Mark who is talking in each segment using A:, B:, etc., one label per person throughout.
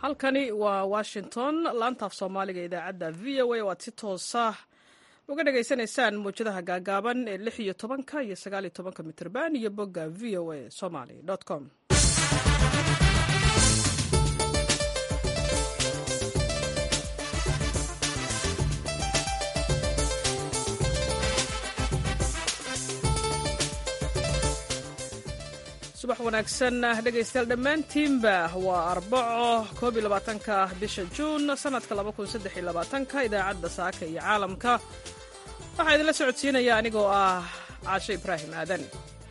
A: halkani waa washington laantaaf soomaaliga idaacadda v o a oo aad si toosa uga dhagaysanaysaan mawjadaha gaagaaban ee lix iyo tobanka iyo sagaal iyo tobanka mitrban iyo bogga v o a somaly com subax wanaagsan dhegaystayaal dhammaantiinba waa arbaco koob iyo labaatanka bisha juun sanadka laba kun saddex iyo labaatanka idaacadda saaka iyo caalamka waxaa idinla socodsiinaya anigoo ah caashe ibraahim aadan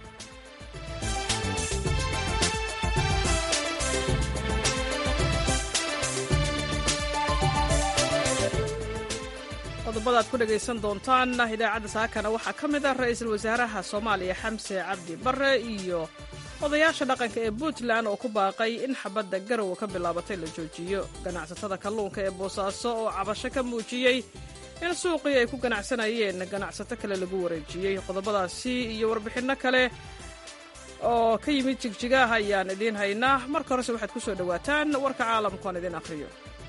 A: qodobada ad ku dhegaysan doontaan idaacadda saakana waxaa ka mid ah ra-iisul wasaaraha soomaaliya xamse cabdi bare iyo odayaasha dhaqanka ee puntland oo ku baaqay in xabadda garowa ka bilaabatay la joojiyo ganacsatada kalluunka ee boosaaso oo cabasho ka muujiyey in suuqii ay ku ganacsanayeen ganacsato kale lagu wareejiyey qodobadaasi iyo warbixinno kale oo ka yimid jigjigaah ayaan idiin haynaa marka horese waxaad ku soo dhowaataan warka caalamku aan idiin akhriyo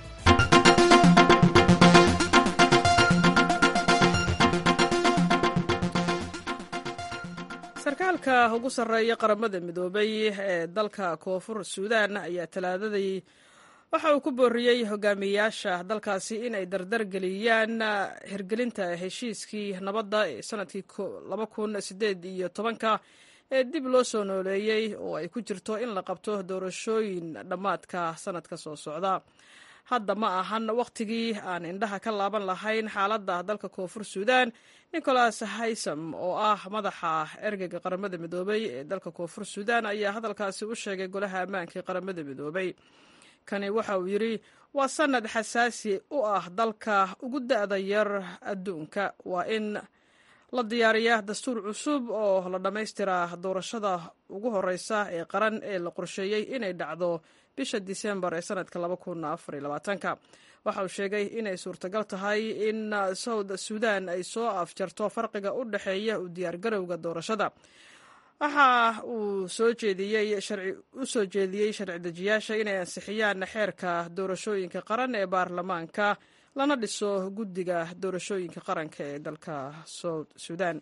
A: sarkaalka ugu sarreeya qaramada midoobay ee dalka koonfur suudan ayaa talaadadii waxa uu ku booriyey hogaamiyayaasha dalkaasi in ay dardar geliyaan hirgelinta heshiiskii nabadda ee sanadkii laba kun sideed iyo tobanka ee dib loo soo nooleeyey oo ay ku jirto in la qabto doorashooyin dhammaadka sanadka soo socda hadda ma ahan wakhtigii aan indhaha ka laaban lahayn xaaladda dalka koonfur suudan nicholas haysam oo ah madaxa ergeyga qaramada midoobay ee dalka koonfur suudan ayaa hadalkaasi u sheegay golaha ammaanka ee qaramada midoobay kani waxa uu yidhi waa sanad xasaasi u ah dalka ugu da'da yar adduunka waa in la diyaariyaa dastuur cusub oo la dhammaystiraa doorashada ugu horeysa ee qaran ee la qorsheeyey inay dhacdo bisha disembar ee sanadka waxa uu sheegay inay suurtagal tahay in south suudan ay soo afjarto farqiga u dhexeeya u diyaargarowga doorashada waxa uu soo jeediyey u soo jeediyey sharci dejiyaasha inay ansixiyaan xeerka doorashooyinka qaran ee baarlamaanka lana dhiso guddiga doorashooyinka qaranka ee dalka south suudan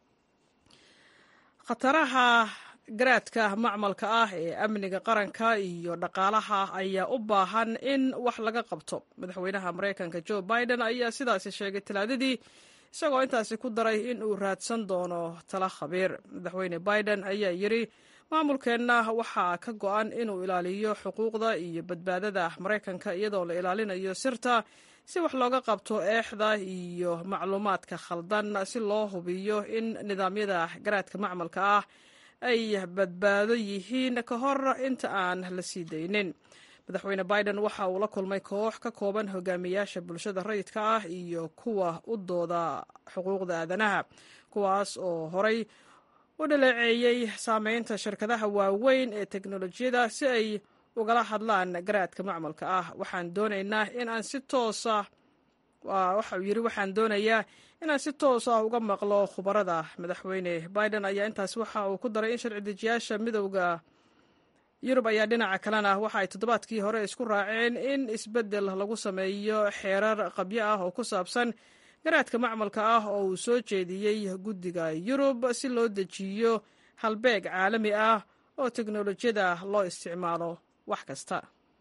A: khataraha garaadka macmalka ah ee amniga qaranka iyo dhaqaalaha ayaa u baahan in wax laga qabto madaxweynaha maraykanka joe biden ayaa sidaasi sheegay talaadadii isagoo intaasi ku daray in uu raadsan doono tala khabiir madaxweyne biden ayaa yidhi maamulkeenna waxaa ka go-an inuu ilaaliyo xuquuqda iyo badbaadada maraykanka iyadoo la ilaalinayo sirta si wax looga qabto eexda iyo macluumaadka khaldan si loo hubiyo in nidaamyada garaadka macmalka ah ay badbaado yihiin ka hor inta aan la sii daynin madaxweyne biden waxa uu la kulmay koox ka kooban hogaamiyaasha bulshada rayidka ah iyo kuwa u dooda xuquuqda aadanaha kuwaas oo horay u dhaleeceeyey saameynta shirkadaha waaweyn ee teknolojiyada si ay ugala hadlaan garaadka macmalka ah waxaan doonaynaa in aan si toosa waxa uu yidhi waxaan doonayaa inaan si toos ah uga maqlo khubarada madaxweyne biden ayaa intaas waxa uu ku daray in sharci dejiyaasha midowda yurub ayaa dhinaca kalena waxa ay toddobaadkii hore isku raaceen in isbeddel lagu sameeyo xeerar qabyo ah oo ku saabsan garaadka macmalka ah oo uu soo jeediyey guddiga yurub si loo dejiyo halbeeg caalami ah oo teknolojiyada loo isticmaalo wax kasta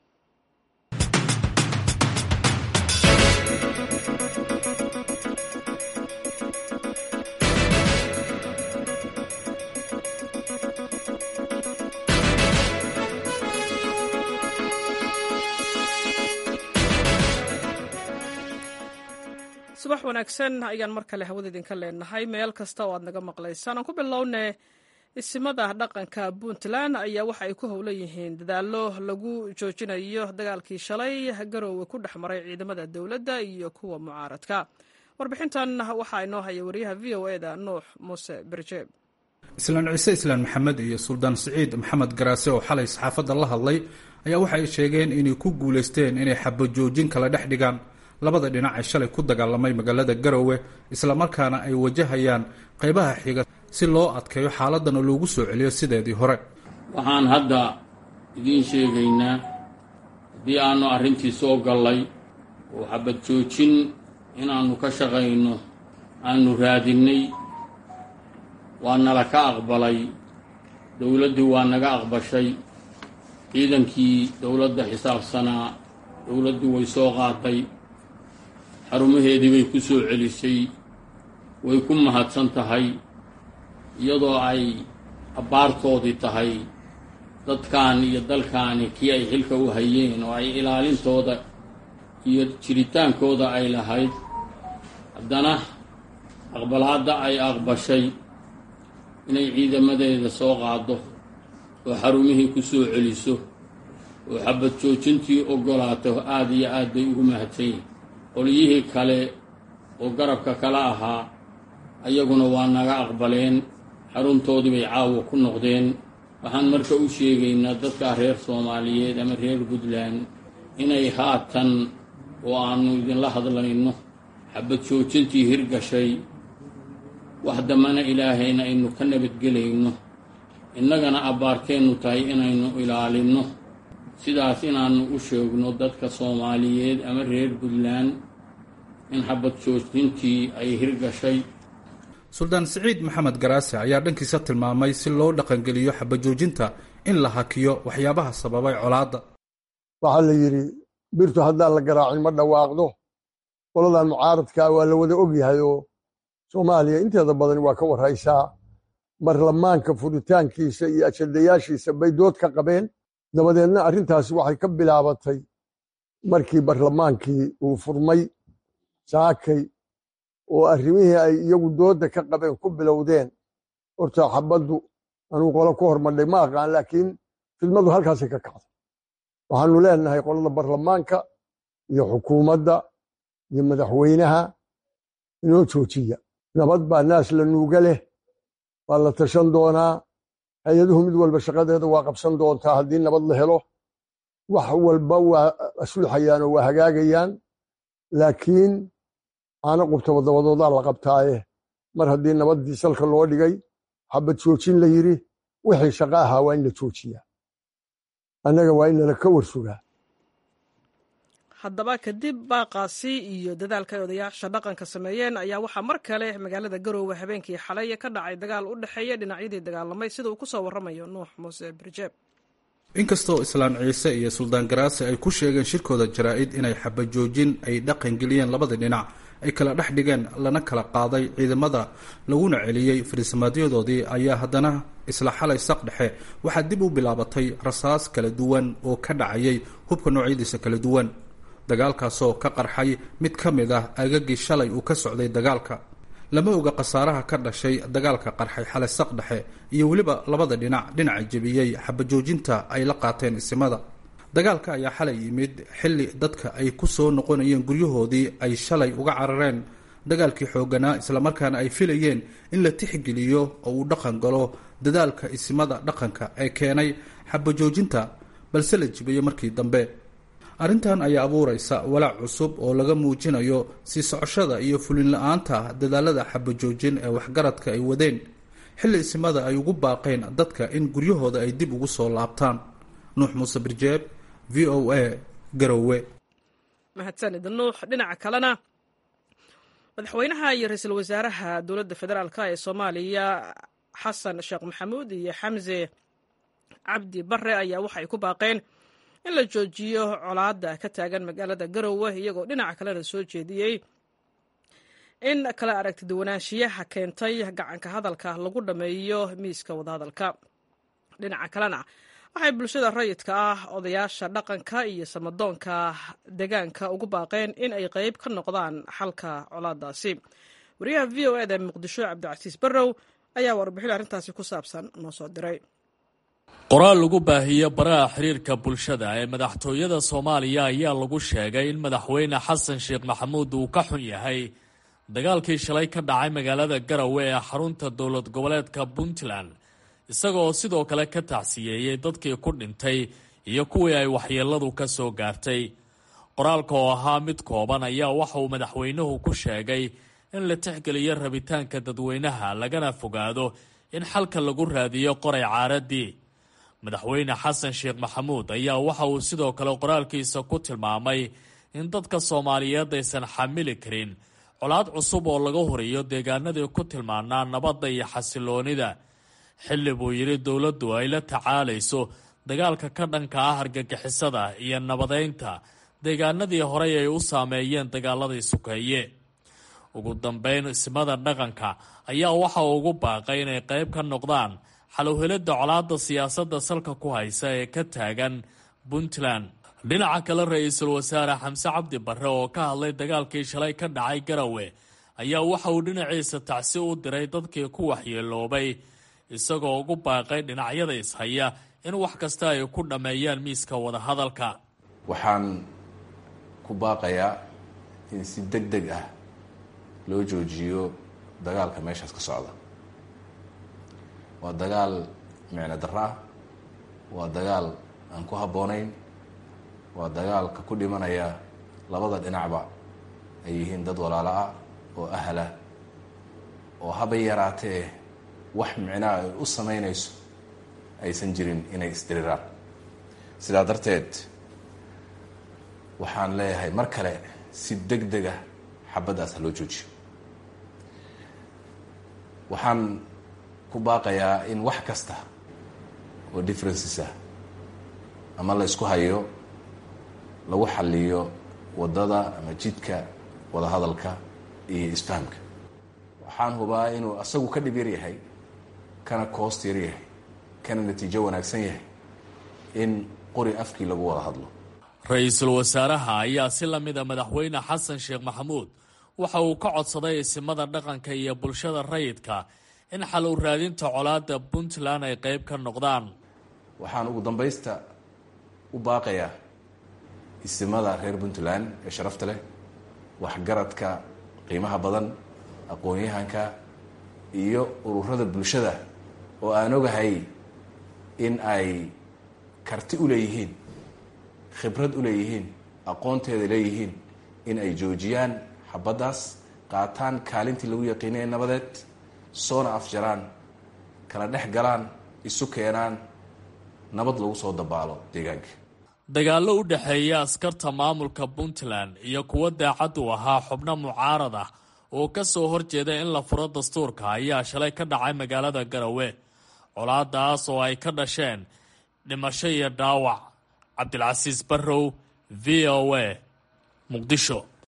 A: subax wanaagsan ayaan mar kale hawada idinka leenahay meel kasta oo aad naga maqlaysaan aan ku bilowne isimada dhaqanka puntland ayaa waxa ay ku howlan yihiin dadaallo lagu joojinayo dagaalkii shalay garoowe ku dhex maray ciidamada dowladda iyo kuwa mucaaradka warbixintan waxaa inoo haya wariyaha v o eda nuux muuse berjeeb
B: islaan ciise islaan maxamed iyo suldaan siciid maxamed garaase oo xalay saxaafadda la hadlay ayaa waxa ay sheegeen inay ku guulaysteen inay xabajoojin kala dhex dhigaan labada dhinac ee shalay ku dagaalamay magaalada garowe islamarkaana ay wajahayaan qaybaha xiga si loo adkeeyo xaaladana loogu soo celiyo sideedii hore
C: waxaan hadda idiin sheegaynaa haddii aanu arrintii soo gallay oo xabad joojin inaannu ka shaqayno aanu raadinnay waa nala ka aqbalay dowladdii waa naga aqbashay ciidankii dowladda xisaabsanaa dowladdu way soo qaaday xarumaheedii bay ku soo celisay way ku mahadsan tahay iyadoo ay abbaartoodii tahay dadkan iyo dalkaani kii ay xilka u hayeen oo ay ilaalintooda iyo jiritaankooda ay lahayd haddana aqbalaadda ay aqbashay inay ciidamadeeda soo qaaddo oo xarumihii ku soo celiso oo xabad joojintii oggolaato aad iyo aad bay ugu mahadsan yihin qolyihii kale oo garabka kala ahaa ayaguna waa naga aqbaleen xaruntoodii bay caawa ku noqdeen waxaan marka u sheegaynaa dadka reer soomaaliyeed ama reer puntland inay haatan oo aannu idinla hadlayno xabad joojintii hirgashay wax dambana ilaahayna aynu ka nabadgelayno innagana abbaarkeennu tahay inaynu ilaalinno sidaas inaannu u sheegno dadka soomaaliyeed ama reer puntland in xabad joojintii ay hirgashay
B: suldaan siciid maxamed garaase ayaa dhankiisa tilmaamay si loo dhaqangeliyo xabajoojinta in la hakiyo waxyaabaha sababay colaadda
D: waxaa la yidhi birtu haddaan la garaacin ma dhawaaqdo qoladan mucaaradkaa waa la wada ogyahay oo soomaaliya inteeda badan waa ka warhaysaa barlamaanka furitaankiisa iyo ajandayaashiisa bay dood ka qabeen dabadeedna arrintaasi waxay ka bilaabatay markii barlamaankii uu furmay saakay oo arrimihii ay iyagu doodda ka qabeen ku bilowdeen horta xabaddu anuu qolo ku hormadhay ma aqaan laakiin fidmadu halkaasay ka kacday waxaanu leenahay qolada barlamaanka iyo xukuumadda iyo madaxweynaha inoo joojiya nabad baa naas la nuuga leh waa la tashan doonaa hay-aduhu mid walba shaqadeeda waa qabsan doontaa haddii nabad la helo wax walba waa asulxayaan oo waa hagaagayaan laakiin aana qubtaba dabadoodaa la qabtaaye mar haddii nabaddii salka loo dhigay xabad joojin la yidhi wixii shaqo ahaa waa in la joojiyaa annaga waa in nala ka warsugaa
A: haddaba kadib baaqaasi iyo dadaalka ay odayaasha dhaqanka sameeyeen ayaa waxaa mar kale magaalada garoowe habeenkii xalay ka dhacay dagaal u dhexeeya dhinacyadii dagaalamay sida uu ku soo warramayo nuux muuse birjeeb
B: inkastoo islaan ciise iyo suldaan garaase ay ku sheegeen shirkooda jaraa-id inay xabajoojin ay dhaqan geliyeen labada dhinac ay kala dhex dhigeen lana kala qaaday ciidamada laguna celiyey fariisamaadyadooodii ayaa haddana isla xalay saq dhexe waxaa dib u bilaabatay rasaas kala duwan oo ka dhacayay hubka noocyadiisa kala duwan dagaalkaasoo ka qarxay mid ka mid ah agagii shalay uu ka socday dagaalka lama oga khasaaraha ka dhashay dagaalka qarxay xalay saq dhexe iyo weliba labada dhinac dhinaca jebiyey xabajoojinta ay la qaateen isimada dagaalka ayaa xalay yimid xilli dadka ay ku soo noqonayeen guryahoodii ay shalay uga carareen dagaalkii xoogganaa islamarkaana ay filayeen in la tixgeliyo oo uu dhaqan galo dadaalka isimada dhaqanka ee keenay xabajoojinta balse la jibayo markii dambe arrintan ayaa abuuraysa walaac cusub oo laga muujinayo sii socoshada iyo fulin la-aanta dadaalada xabajoojin ee waxgaradka ay wadeen xilli isimada ay ugu baaqeen dadka in guryahooda ay dib ugu soo laabtaan nuux muuse birjeeb v o a garowe
A: mahadsanid nuux dhinaca kalena madaxweynaha iyo ra-iisul wasaaraha dowladda federaalk ee soomaaliya xasan sheekh maxamuud iyo xamse cabdi bare ayaa waxay ku baaqeen in la joojiyo colaadda ka taagan magaalada garowe iyagoo dhinaca kalena soo jeediyey in kala aragtiduwanaanshiyaha keentay gacanka hadalka lagu dhammeeyo miiska wadahadalka dhinaca kalena waxay bulshada rayidka ah odayaasha dhaqanka iyo samadoonka deegaanka ugu baaqeen in ay qeyb ka noqdaan xalka colaadaasi wariyaha v o eda muqdisho cabdicasiis barrow ayaa warbixin arrintaasi ku saabsan noo soo diray
E: qoraal lagu baahiyo baraha xiriirka bulshada ee madaxtooyada soomaaliya ayaa lagu sheegay in madaxweyne xasan sheekh maxamuud uu ka xun yahay dagaalkii shalay ka dhacay magaalada garowe ee xarunta dowlad goboleedka puntland isagoo sidoo kale ka tacsiyeeyey dadkii ku dhintay iyo kuwii ay waxyeeladu ka soo gaartay qoraalka oo ahaa mid kooban ayaa waxa uu madaxweynuhu ku sheegay in la tixgeliyo rabitaanka dadweynaha lagana fogaado in xalka lagu raadiyo qoray caaradii madaxweyne xasan sheekh maxamuud ayaa waxa uu sidoo kale qoraalkiisa ku tilmaamay in dadka soomaaliyeed aysan xamili karin colaad cusub oo laga horiyo deegaanadii ku tilmaanaa nabadda iyo xasiloonida xilli buu yidhi dowladdu ay la tacaalayso dagaalka ka dhanka ah argagixisada iyo nabadeynta deegaanadii horey ay u saameeyeen dagaaladii sukeeye ugu dambeyn ismada dhaqanka ayaa waxa uu ugu baaqay inay qayb ka noqdaan xalowhelidda colaadda siyaasadda salka ku haysa ee ka taagan puntland dhinaca kale ra-iisul wasaare xamse cabdi barre oo ka hadlay dagaalkii shalay ka dhacay garawe ayaa waxa uu dhinaciisa tacsi u diray dadkii ku waxyeeloobay isagoo ugu baaqay dhinacyada ishaya in wax kasta ay ku dhammeeyaan miiska wadahadalka
F: waxaan ku baaqayaa in si deg deg ah loo joojiyo dagaalka meeshaas ka socda waa dagaal micno darro ah waa dagaal aan ku habboonayn waa dagaalka ku dhimanaya labada dhinacba ay yihiin dad walaalo ah oo ahlah oo haba yaraatee wax micnaa ay u samaynayso aysan jirin inay isdiriraan sidaa darteed waxaan leeyahay mar kale si deg deg ah xabaddaas ha loo joojiyo waxaan ku baaqayaa in wax kasta oo differences ah ama la isku hayo lagu xaliyo waddada ama jidka wadahadalka iyo isfahamka waxaan hubaa inuu asagu ka dhib yar yahay kana koost yar yahay kana natiijo wanaagsan yahay in qori afkii lagu wada hadlo
E: ra-iisul wasaaraha ayaa si lamida madaxweyne xasan sheekh maxamuud waxa uu ka codsaday isimada dhaqanka iyo bulshada rayidka in xal u raadinta colaadda puntland ay qayb ka noqdaan
F: waxaan ugu dambaysta u baaqayaa isimada reer puntland ee sharafta leh waxgaradka qiimaha badan aqoon-yahanka iyo ururada bulshada oo aan ogahay in ay karti u leeyihiin khibrad u leeyihiin aqoonteeda leeyihiin in ay joojiyaan xabaddaas qaataan kaalintii lagu yaqiinay nabadeed soona afjaraan kala dhex galaan isu keenaan nabad lagu soo dabaalo deegaanka
E: dagaallo u dhexeeya askarta maamulka puntland iyo kuwo daacad u ahaa xubno mucaarad ah oo ka soo horjeeda in la furo dastuurka ayaa shalay ka dhacay magaalada garawe colaadaas oo ay ka dhasheen dhimasho iyo dhaawac cabdilcasiis barrow v o a muqdisho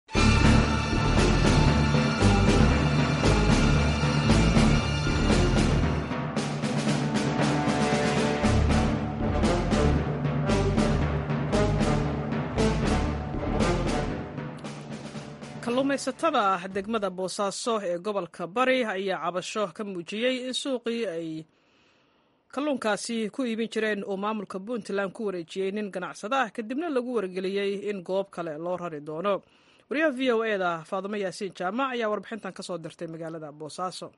A: kalluumaysatada degmada boosaaso ee gobolka bari ayaa cabasho ka muujiyey in suuqii ay kalluunkaasi ku iibin jireen uu maamulka puntland ku wareejiyey nin ganacsada ah kadibna lagu wargeliyey in goob kale loo rari doono wariyaha v o e da faadimo yaasiin jaamac ayaa warbixintan ka soo dirtay magaalada boosaaso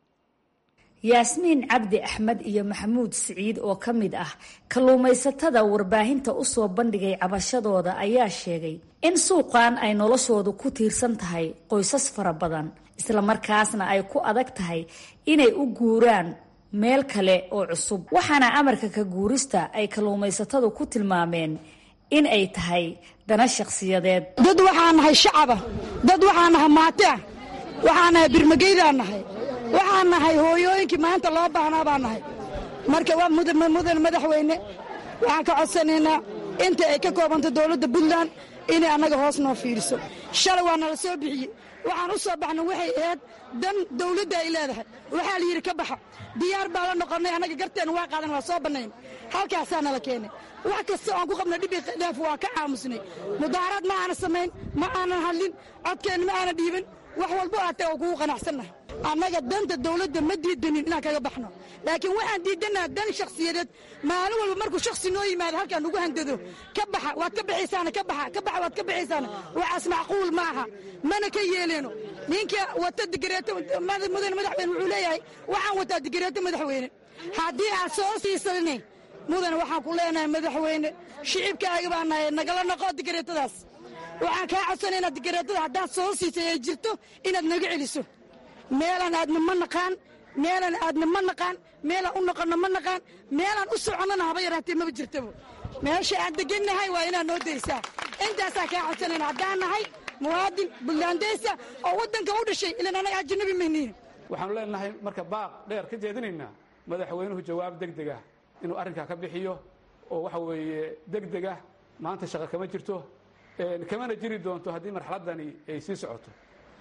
G: yaasmiin cabdi axmed iyo maxamuud siciid oo ka mid ah kalluumaysatada warbaahinta u soo bandhigay cabashadooda ayaa sheegay in suuqan ay noloshoodu ku tiirsan tahay qoysas fara badan islamarkaasna ay ku adag tahay inay u guuraan meel kale oo cusub waxaana amarka ka guurista ay kalluumaysatadu ku tilmaameen in ay tahay dana shakhsiyadeed
H: dad waxaa nahay shacaba dad waxaa nahay maati ah waxaa nahay birmageydaa nahay waxaan nahay hooyooyinkii maanta loo baahnaa baa nahay marka waa mudan madaxweyne waxaan ka codsanaynaa inta ay ka koobanta dowladda puntland inay annaga hoos noo fiiriso shalay waa nala soo bixiyey waxaan u soo baxnay waxay ahayd dan dawladda ay leedahay waxaa la yidhi ka baxa diyaar baa la noqonnay annaga garteena waa qaadan waa soo bannayn halkaasaa nala keenay wax kasta oan ku qabnay dhibi dheef waa ka aamusnay mudaaraad ma aana samayn ma aanan hadlin codkeenna ma aana dhiibin wax walbo aatee oo kugu qanacsannahay annaga danta dawladda ma diidanin inaan kaga baxno laakiin waxaan diidannaha dan shakhsiyadeed maalin walba markuu shakhsi noo yimaado halkaan ugu handado ka baxa waad ka baxaysaana ka baxa ka baxa waad ka baxaysaana waxaas macquul ma aha mana ka yeeleeno ninka wata digareeto mudane madaxweyne wuxuu leeyahay waxaan wataa digareeto madaxweyne haddii aad soo siisanay mudane waxaan ku leenahay madaxweyne shicibkaaga baa nahay nagala noqo digareetadaas waxaan kaa codsanay inaad digareetada haddaad soo siisay ay jirto inaad naga celiso meelaan aadna ma naqaan meelaan aadna ma naqaan meelaan u noqonno ma naqaan meelaan u soconnona haba yaraatee maba jirtaba meesha aan degannahay waa inaad noo daysaa intaasaa kaa codsanayna haddaan nahay muwaadin buntlandeysa oo waddanka u dhashay ilan anaga ajanabi mayniin
I: waxaanu leenahay marka baaq dheer ka jeedinaynaa madaxweynuhu jawaab deg deg ah inuu arrinkaa ka bixiyo oo waxa weeye deg deg ah maanta shaqo kama jirto kamana jiri doonto haddii marxaladdani ay sii socoto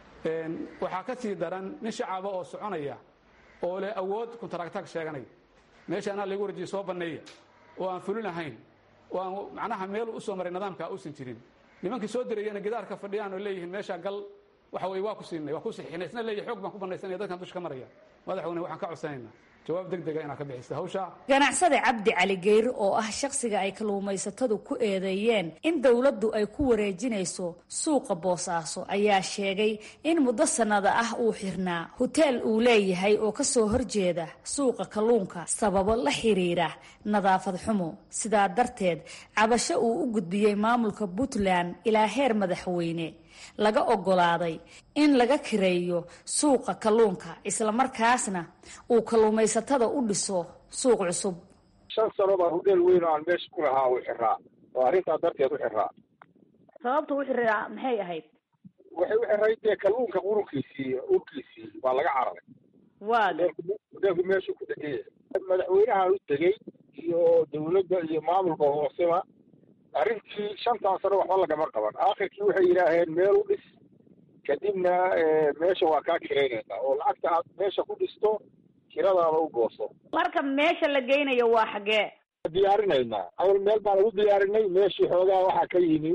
I: waxaa ka sii daran nin shacaba oo soconaya oo leh awood kuntaraagtaag sheeganaya meesha anaa lagu warjiye soo banneeya oo aan fulin ahayn oo aan macnaha meel u soo maray nidaamka uusan jirin nimankii soo dirayana gidaarka fadhiyaan oo leeyihiin meeshaa gal waxa weye waa ku siinay waa ku sixinay isna leeyahy xoog baan ku bannaysanaya dadkan dusha ka maraya madaxweyne waxaan ka codsanaynaa jawaab deg dega inaad ka bixisa hawshaa
G: ganacsade cabdi cali geyri oo ah shakhsiga ay kalluumaysatadu ku eedeeyeen in dowladdu ay ku wareejinayso suuqa boosaaso ayaa sheegay in muddo sannada ah uu xirnaa hoteel uu leeyahay oo ka soo horjeeda suuqa kalluunka sababo la xiriira nadaafad xumo sidaa darteed cabasho uu u gudbiyey maamulka puntland ilaa heer madaxweyne laga oggolaaday in laga kireeyo suuqa kalluunka islamarkaasna uu kalluumaysatada u dhiso suuq cusub
J: shan sano baa hudheel weyn oo aan meesha ku lahaa uu xiraa oo arrintaa darteed u xiraa
G: sababta u xiraa maxay ahayd
J: waxay u xirayd dee kalluunka urunkiisii urkiisii waa laga cararay
G: waaga
J: hudheelku meeshuu ku degay madaxweynaha u tegey iyo dawladda iyo maamulka hooseba arrintii shantaa sano waxba lagama qaban aakhirkii waxay yidhaaheen meel u dhis kadibna meesha waa kaa kiraynaysaa oo lacagta aad meesha ku dhisto kiradaada u gooso
G: marka meesha la geynayo waa xaggee
J: diyaarinaynaa awal meel baan ugu diyaarinay meeshii xoogaa waxaa ka yimi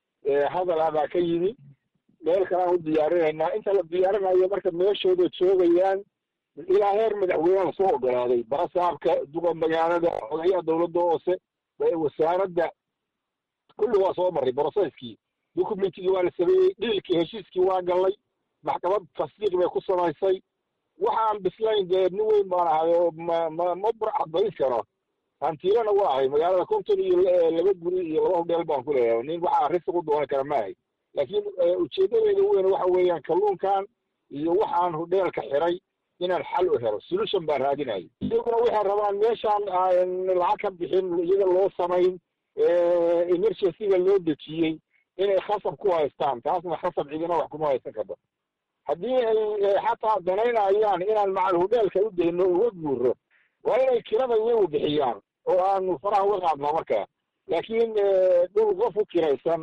J: hadal ah baa ka yimi meel kalaan u diyaarinaynaa inta la diyaarinayo marka meeshooda joogayaan ilaa heer madaxweyneha soo ogolaaday barasaabka duqa magaalada odayaha dawladda hoose wasaaradda kulli waa soo maray brocesskii documentigii waa la sameeyey dhiilkii heshiiskii waa gallay maxkamad tasdiiq bay ku samaysay waxaan bislayn dee nin weyn baan ahay oo ma ma ma burcadbayn karo hantiilana waa ahay magaalada konton iyo laba guri iyo laba hodheel baan ku leeyahay nin waxaa risiq u doonan kara maahay laakiin ujeedadeeda weyn waxa weeyaan kalluunkan iyo waxaan hodheelka xiray inaan xal u helo solution baan raadinaya iyaguna waxay rabaan meeshaan lacag ka bixin iyaga loo samayn emergencyga loo dejiyey inay khasab ku haystaan taasna khasab cidina wax kuma haysan karto haddii ay xataa danaynayaan inaan macal hodheelka u dayno uga guuro waa inay kirada iyagu bixiyaan oo aanu faraha uga qaadno markaa laakiin dhul qof u kiraysan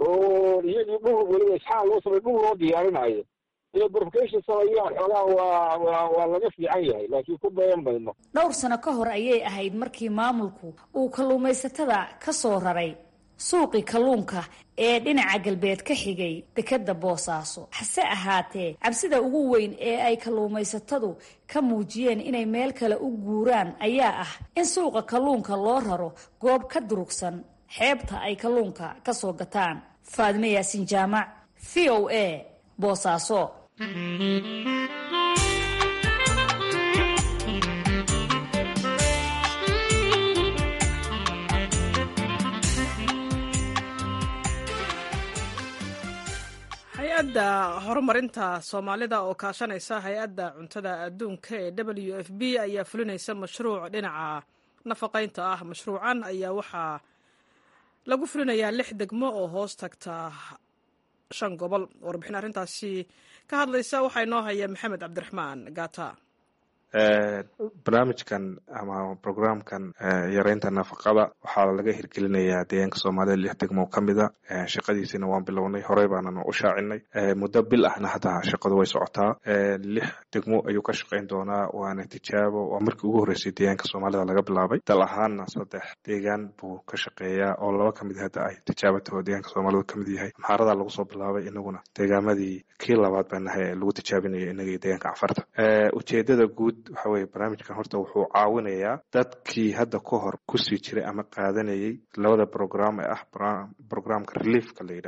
J: oo iyagii dhul weliba isxaal loo samay dhul loo diyaarinayo inay verification sameeyaan xoogaa waa waa waa laga fiican yahay laakiin ku dayan mayno
G: dhowr sano ka hor ayay ahayd markii maamulku uu kalluumaysatada ka soo raray suuqii kalluunka ee dhinaca galbeed ka xigay dekedda boosaaso hase ahaatee cabsida ugu weyn ee ay kalluumaysatadu ka muujiyeen inay meel kale u guuraan ayaa ah in suuqa kalluunka loo raro goob ka durugsan xeebta ay kalluunka ka soo gataan faadime yaasin jaamac v o a boosaaso
A: hay-adda horumarinta soomaalida oo kaashanaysa hay-adda cuntada adduunka ee w f b ayaa fulinaysa mashruuc dhinaca nafaqaynta ah mashruucan ayaa waxaa lagu fulinayaa lix degmo oo hoos tagta shan gobol warbixin arrintaasi ka hadlaysa waxaa inoo haya maxamed cabdiraxmaan gata
K: barnaamijkan ama programkan yareynta nafaqada waxaa laga hirgelinayaa deegaanka soomaalida lix degmo ka mida shaqadiisina waan bilownay horey baananu u shaacinay muddo bil ahna hadda shaqadu way socotaa lix degmo ayuu ka shaqayn doonaa waana tijaabo waa markii ugu horreysay deegaanka soomaalida laga bilaabay dal ahaanna saddex deegaan buu ka shaqeeyaa oo laba ka mid hadda ay tijaabataho deegaanka soomaalida kamid yahay maxaaradaa lagu soo bilaabay inaguna deegaamadii kii labaad baa nahay ee lagu tijaabinayo inagii deegaanka cafarta ujeedada guud waxa weye barnaamijkan horta wuxuu caawinayaa dadkii hadda ka hor kusii jiray ama qaadanayay labada program ee ah programka reliefka la yidhaahdo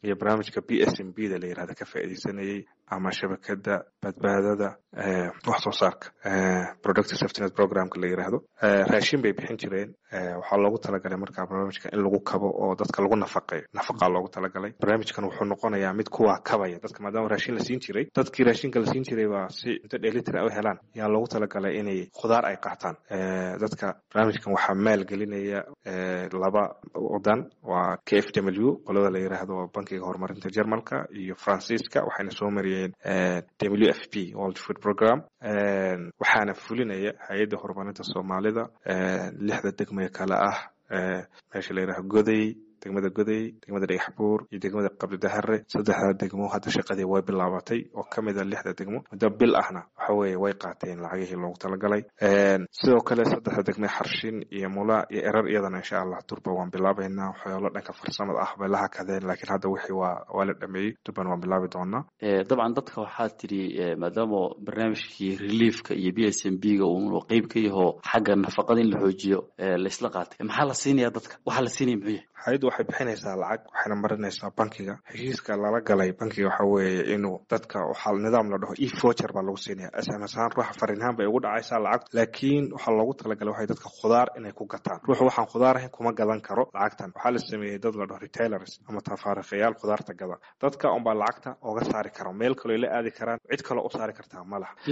K: iyo barnaamijka b s m b da la yirahda ka faa'iideysanayay ama shabakada badbaadada wax soo saarka productive safetynet programka la yiraahdo raashin bay bixin jireen waxaa loogu talagalay markaa barnaamijka in lagu kabo oo dadka lagu nafaqeeyo nafaqaa loogu talagalay barnaamijkan wuxuu noqonayaa mid kuwaa kabaya dadka maadaama raashin la siin jiray dadkii raashinka la siin jiray baa si cunto dheelitira u helaan yaa loogu talagalay inay khudaar ay qaataan dadka barnaamijkan waxaa maalgelinaya laba wadan waa k f w qolada la yiraahdo bankiga horumarinta jermalka iyo faransiiska waxayna soo mariyeen w f p world food program waxaana fulinaya hay-adda horumarinta soomaalida lixda degmee kale ah meesha la yiraahdo goday degmada goday degmada dhagaxbuur iyo degmada qabdidahare saddexda degmo hadda shaqadii way bilaabatay oo ka mid a lixda degmo muddo bil ahna waxa weeye way qaateen lacagihii loogu talagalay sidoo kale saddexda degme xarshin iyo mula iyo erar iyadana insha allah durba waan bilaabaynaa waxyaalo dhanka farsamada ah bay la hakadeen laakiin hadda wixii waa waa la dhameeyey durban waan bilaabi doonaa
L: dabcan dadka waxaa tiri maadaama barnaamijkii reliefka iyo b s m b ga uu qeyb ka yaho xagga nafaqada in la xoojiyo laisla qaatay maxaa la siinaya dadka waxaa la siinaya muxuu yahay
K: hay-addu waxay bixinaysaa lacag waxayna marinaysaa bankiga heshiiska lala galay bankiga waxa weeye inuu dadka waxaa nidaam la dhaho e vocher baa lagu siinaya sms ahaan ruuxa fariinhaan bay ugu dhacaysaa lacag laakiin waxaa loogu talagalay waxay dadka khudaar inay ku gataan ruuxu waxaan khudaar ahayn kuma gadan karo lacagtan waxaa la sameeyey dad la dhaho retailers ama tafaariqayaal khudaarta gada dadka unbaa lacagta oga saari karo meel kaloo la aadi karaan cid kaloo u saari kartaa ma laha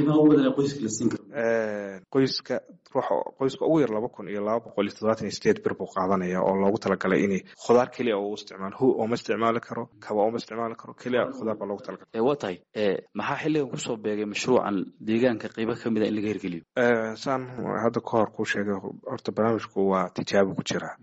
K: qoyska ruuxa qoyska ugu yar laba kun iyo laba boqol iyo toddobaatan iyo sideed bir buu qaadanaya oo loogu talagalay inay khudaar keliya oo u isticmaalo hu ooma isticmaali karo kaba ooma isticmaali karo keliya khudaar baa loogu talagalay
L: waa tahay maxaa xilligan kusoo beegay mashruucan deegaanka qeybo ka mid a in laga hirgeliyo
K: saan hadda ka hor kuu sheegay horta barnaamijku waa tijaabo ku jira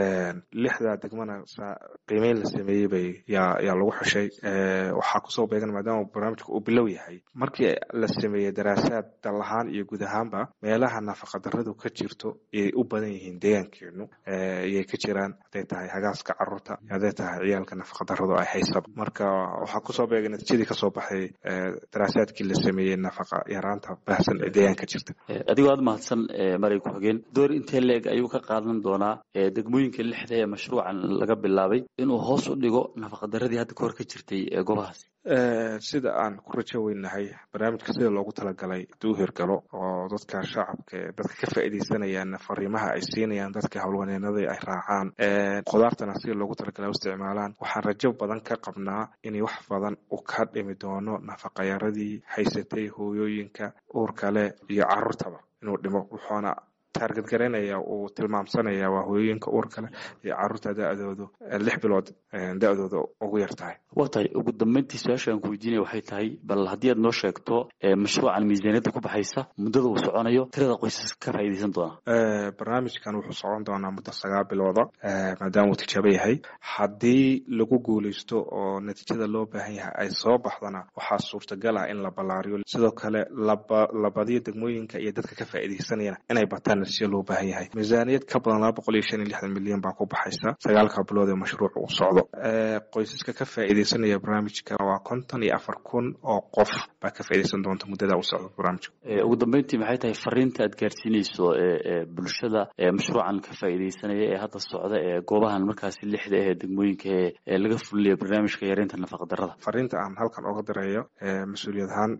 K: lixda degmana qiimeyn la sameeyey bay yaa yaa lagu xushay waxaa kusoo beegan maadaama barnaamijku uu bilow yahay markii la sameeyey daraasaad dal ahaan iyo guud ahaanba meelaha nafaqadarradu ka jirto ayay u badan yihiin deegaankeenu ayay ka jiraan hadday tahay hagaaska carruurta hadday tahay ciyaalka nafaqadarradu ay haysaba marka waxaa kusoo beegay natiijadii kasoo baxay daraasaadkii la sameeyey nafaqa yaraanta baahsan ee deegaanka jirta
L: adigoo aad mahadsan maray ku-xigeen door intee leeg ayuu ka qaadan doonaa degmooyinka lixda ee mashruucan laga bilaabay inuu hoos u dhigo nafaqadaradii hadda kahor ka jirtay goobahaas
K: sida aan ku rajo weynahay barnaamijka sida loogu talagalay haduu hirgalo oo dadka shacabka dadka ka faa'iideysanayaan fariimaha ay siinayaan dadka howlwaneenada ay raacaan khudaartana sida loogu talagalay u isticmaalaan waxaan rajo badan ka qabnaa inay wax badan u ka dhimi doono nafaqayaradii haysatay hooyooyinka uurkale iyo carruurtaba inuu dhimo wuxuuna taargad garaynaya uu tilmaamsanaya waa hooyooyinka uurkale iyo carruurta da-doodu lix bilood da-dooda ugu yar tahay
L: waa tahay ugu dambeyntii su-aasha aan ku weydiinaya waxay tahay bal haddii aad noo sheegto mashruucan miisaaniyadda ku baxaysa muddada uu soconayo tirada qoysas ka faa'iideysan doona
K: barnaamijkan wuxuu socon doonaa muddo sagaal bilooda maadaama uu tijaabo yahay haddii lagu guuleysto oo natiijada loo baahan yahay ay soo baxdana waxaa suurtagal ah in la ballaariyo sidoo kale la badiyo degmooyinka iyo dadka ka faa'iideysanayana inay bataan natiijo loo baahan yahay miisaaniyad ka badan laba boqol iyo shan iyo lixdan milyan baa ku baxaysa sagaalka bilood ee mashruuc uu socdo qoysaska ka faa'iideysanaya barnaamijka waa konton iyo afar kun oo qof baa ka faa'iideysan doonta muddada uu socdo barnaamijka
L: ugu dambeyntii maxay tahay fariinta aad gaarsiinayso bulshada mashruucan ka faa'iideysanaya ee hadda socda ee goobahan markaasi lixda ah ee degmooyinka ee laga fulinayo barnaamijka yareynta nafaqadarrada
K: fariinta aan halkan oga dirayo mas-uuliyad ahaan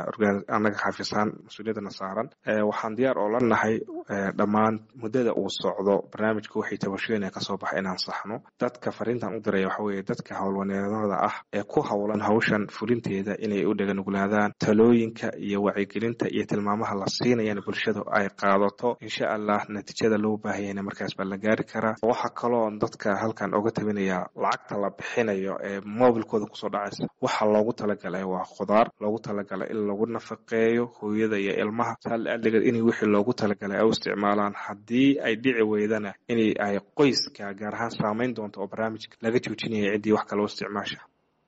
K: anaga xaafisaan mas-uuliyadana saaran waxaan diyaar oo la nahay dhammaan muddada uu socdo barnaamijka waxay tabashooyina kasoo baxa inaan saxno dadka fariintan u diraya waxa weeye dadka howlwaneedada ah ee ku howlan hawshan fulinteeda inay u dheganuglaadaan talooyinka iyo wacyigelinta iyo tilmaamaha la siinayana bulshadu ay qaadato insha allah natiijada loo baahayana markaas baa la gaari karaa waxaa kaloo dadka halkan oga tabinaya lacagta la bixinayo ee mobilkooda kusoo dhacaysa waxa loogu talagalay waa khudaar loogu talagalay in lagu nafaqeeyo hooyada iyo ilmaha saaldhigeed in wixii loogu talagalay ay u isticmaalaan haddii ay dhici weydana in ay qoyska gaar ahaan saameyn doonto oo barnaamijka laga joojinaya ciddii wax kale u isticmaasha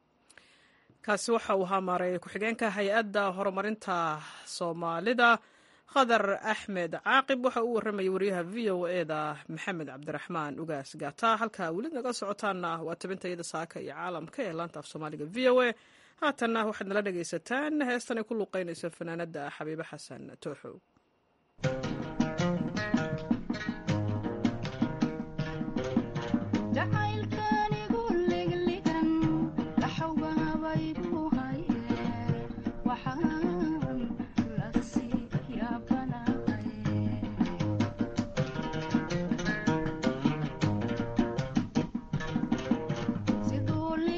A: kaasi waxa uu ahaa maareeyay ku-xigeenka hay-adda horumarinta soomaalida khadar axmed caaqib waxa uu warramayay wariyaha v o e da maxamed cabdiraxmaan ugaas gaata halkaa weli naga socotaana waa tabintayada saaka iyo caalamka ee laanta af soomaaliga v o e haatanna waxaad nala dhegaysataan heestan ay ku luuqeynayso fanaanada xabiibe xasan tooxow
M: jacaylkanigu ligligan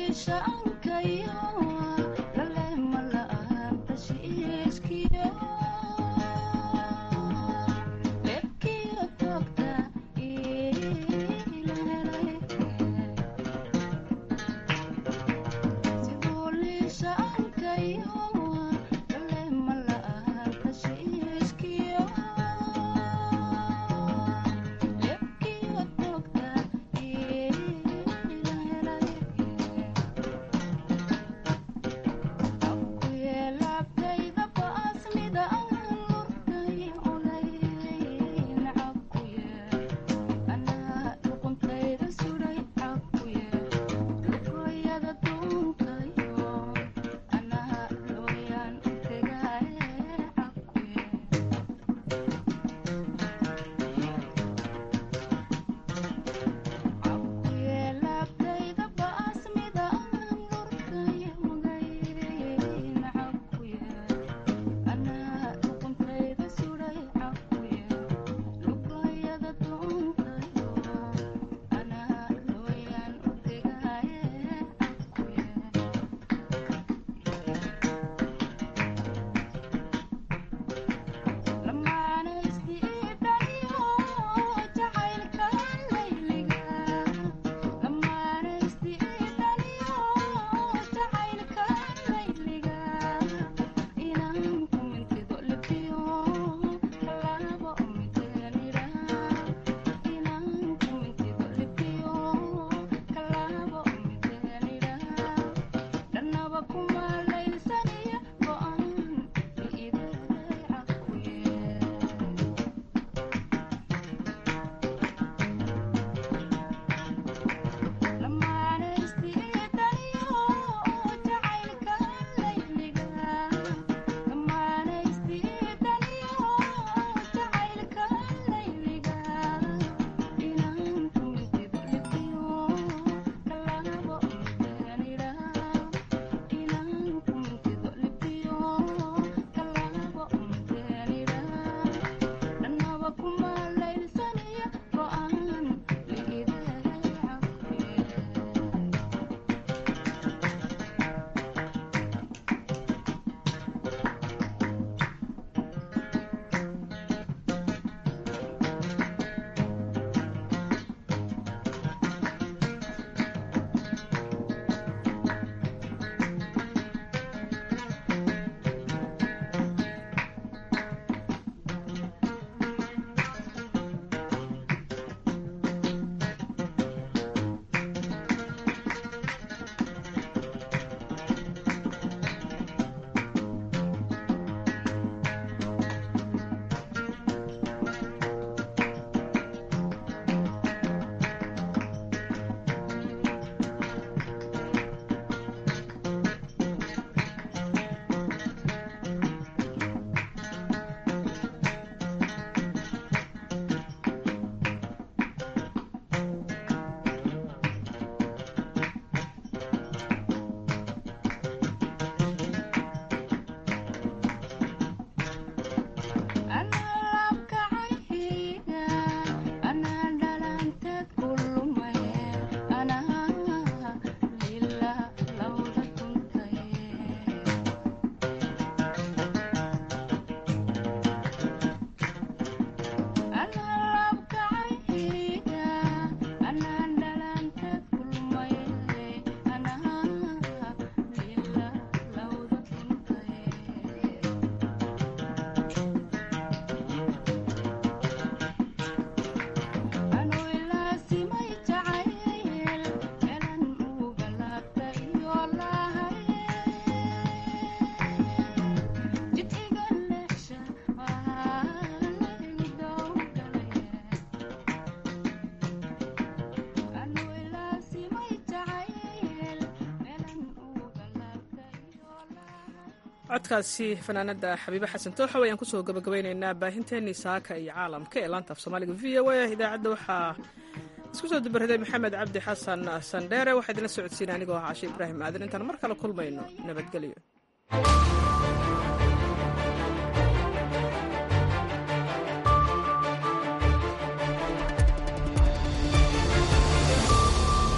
A: codkaasi fanaanada xabiibe xasan tooxo ayaan kusoo gabagabaynaynaa baahinteenii saaka iyo caalamka ee laanta af soomaaliga v o a idaacadda waxaa isku soo dubaraday maxamed cabdi xasan sandheere waxaa idinla socodsiina anigoo ah cashe ibraahim aadan intaan mar kale kulmayno nabadgelyo